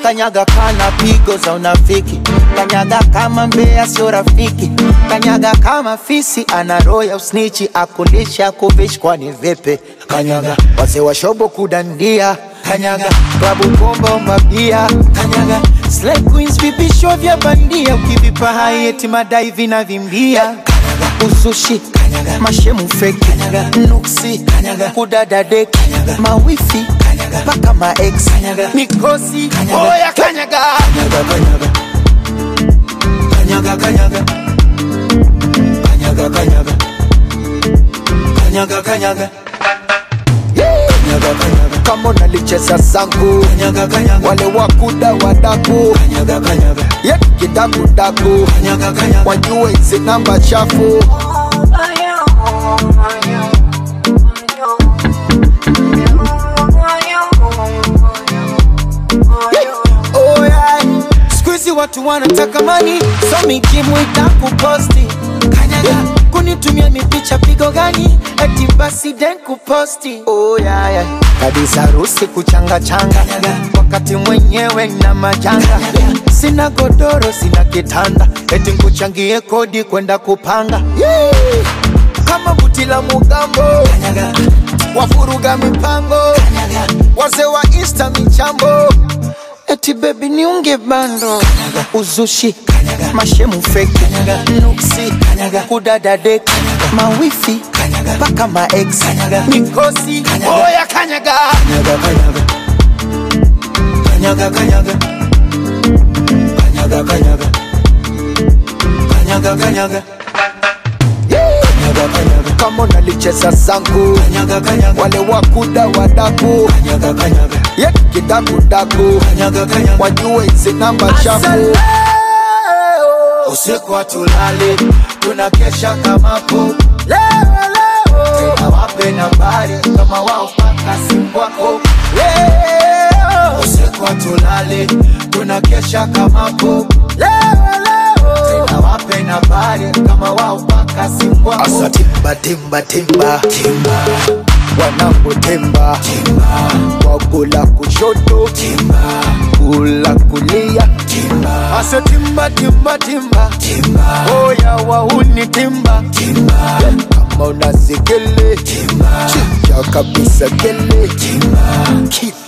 kanyaga kana pigo za unafiki kanyaga kama mbea sio rafiki kanyaga kama fisi ana roho ya usnichi akulisha kuvishi kwani vipi kanyaga wazee wa shobo kudandia kanyaga klabu bomba umabia kanyaga Slay queens vipisho vya bandia ukivipa hai eti madai vinavimbia kanyaga usushi kanyaga mashemu feki kanyaga nuksi kanyaga kudada deki kanyaga mawifi kanyaga paka maex kanyaga mikosi oya kanyaga kanyaga kanyaga kanyaga kanyaga kanyaga kanyaga kanyaga kanyaga Kanyaga, kanyaga. kama unalicheza zangu kanyaga, kanyaga. wale wakuda wadaku kanyaga, kanyaga. ye kidakudaku kanyaga, kanyaga. wajue hizi namba chafu Oh, yeah. Siku hizi watu wanataka mani so mikimu itakuposti kanyaga kunitumia mipicha pigo gani eti basi den kuposti oh, yeah, yeah. kabisa harusi kuchanga changa wakati mwenyewe na majanga sina godoro sina kitanda eti nkuchangie kodi kwenda kupanga yeah. kama buti la mugambo wafuruga mipango wazee wa insta michambo eti bebi niunge bando uzushi mashemu feki nuksi kudada deki mawifi mpaka maex mikosi oya kanyaga kanyaga kanyaga kanyaga kanyaga kanyaga kanyaga Kanyaga, kanyaga. kama unalicheza zangu kanyaga, kanyaga. wale wakuda wadaku kanyaga, kanyaga. ye kidakudaku kanyaga, kanyaga. wajue hizi namba chafu usiku hatulali tunakesha kama po tena wape nambari kama wao paka simu wako Leo. usiku hatulali tunakesha kama po tena wape nambari kama wao paka simu wako asa timba timba timba timba wanangu timba timba wakula kushoto timba kula kulia timba asa timba timba timba timba oya wauni timba timba kama unasikele timba chicha kabisa kele timba